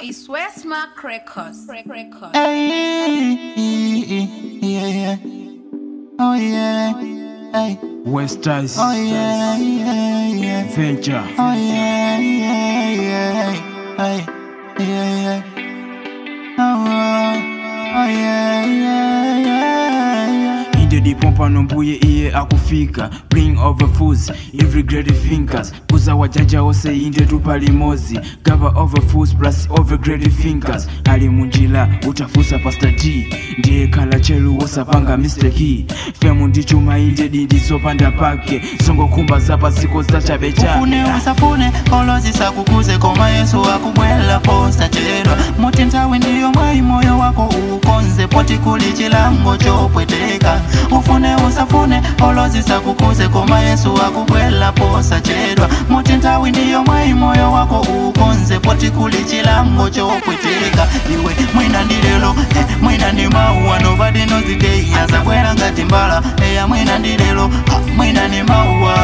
It's Westmark Records. Records. Hey, yeah, yeah. Oh yeah, hey. West Ice Oh yeah, yeah, yeah. Venture Oh yeah, yeah, yeah. Hey, yeah, yeah. Oh, oh, oh yeah, yeah, yeah, yeah. inde dipompa nombuye iye akufika bring over fools every great thinkers kuza wajanja ose inde tupalimozi gava over fools plus over great thinkers ali munjila utafusa pastor d ndiye khala chelu wosapanga mistake femu ndichuma inde dindisopanda pake songokhumba zapasiko zachabecha ufune usafune olozisa koma yesu akubwela posachedwa muti nthawi ndiyo mwayi moyo wako ukonze poti kuli chilango chopweteka ufune usafune olozisa koma yesu akubwela posachedwa muti nthawi ndiyo mwayi moyo wako ukonze poti kuli chilango chopweteka iwe mwina ndi lero eh, mwina ndi mauwa nobody knows the day azabwera ngati mbala eya mwina ndi lero ah, mwina ndi mauwa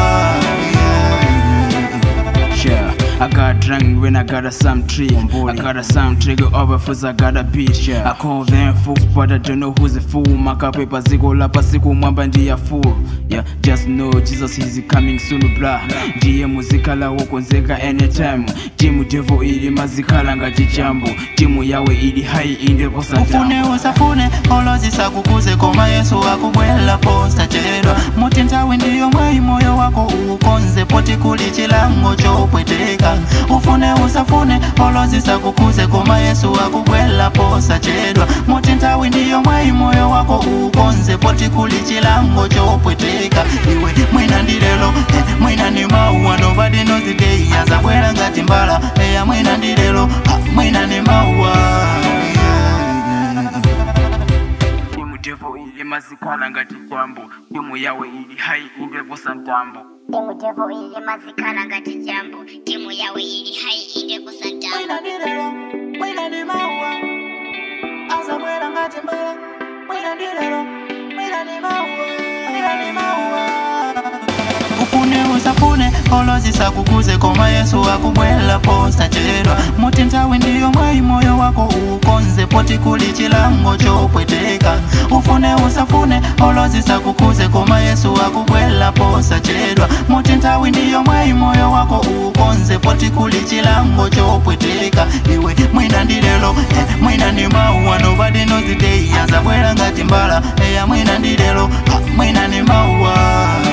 yeah. Yeah, I got drunk when I got a some tree. I got a some trigger over fools, I got a beat. I call them fools, but I don't know who's a fool. Maka pepa ziko lapa siku mwamba ndiya fool. Yeah, just know Jesus is coming soon, blah. Ndiye muzikala wokonzeka anytime. Timu devo ili mazikala ngati jambo. Timu yawe ili hai inde posa ufune usafune olozisa koma yesu akubwela posachedwa muti nthawi ndiyo mwayi moyo wako ukonze poti kuli chilango chopweteka ufune usafune olozisa koma yesu akubwela posachedwa muti nthawi ndiyo mwayi moyo wako ukonze poti kuli chilango chopweteka iwe mwina ndi lero eh, mwina ndi mauwa nobody knows the day azabwera ngati mbala eya mwina ndi lero ah, mwina ndi mauwa yeah. Timu devo ili mazikala ngati jambo. Timu yawe ili hai inde posa ntambo. timu devo ili mazikhala ngati jambo timu yawe ili hai inde kusantama Mwina ndi lero, mwina ndi mauwa azabwera ngati mbala mwina ndi lero, mwina ndi mauwa mwina ndi mauwa ufune usafune olozisa koma yesu akubwela posachedwa muti nthawi ndiyo mwayi moyo wako ukonze poti kuli chilango chopweteka ufune usafune olozisa koma yesu akubwela posachedwa muti nthawi ndiyo mwayi moyo wako ukonze poti kuli chilango chopweteka iwe mwina ndi lero eh, mwina ndi mauwa nobody knows the day azabwera ngati mbala eya mwina ndi lero ah, mwina ndi mauwa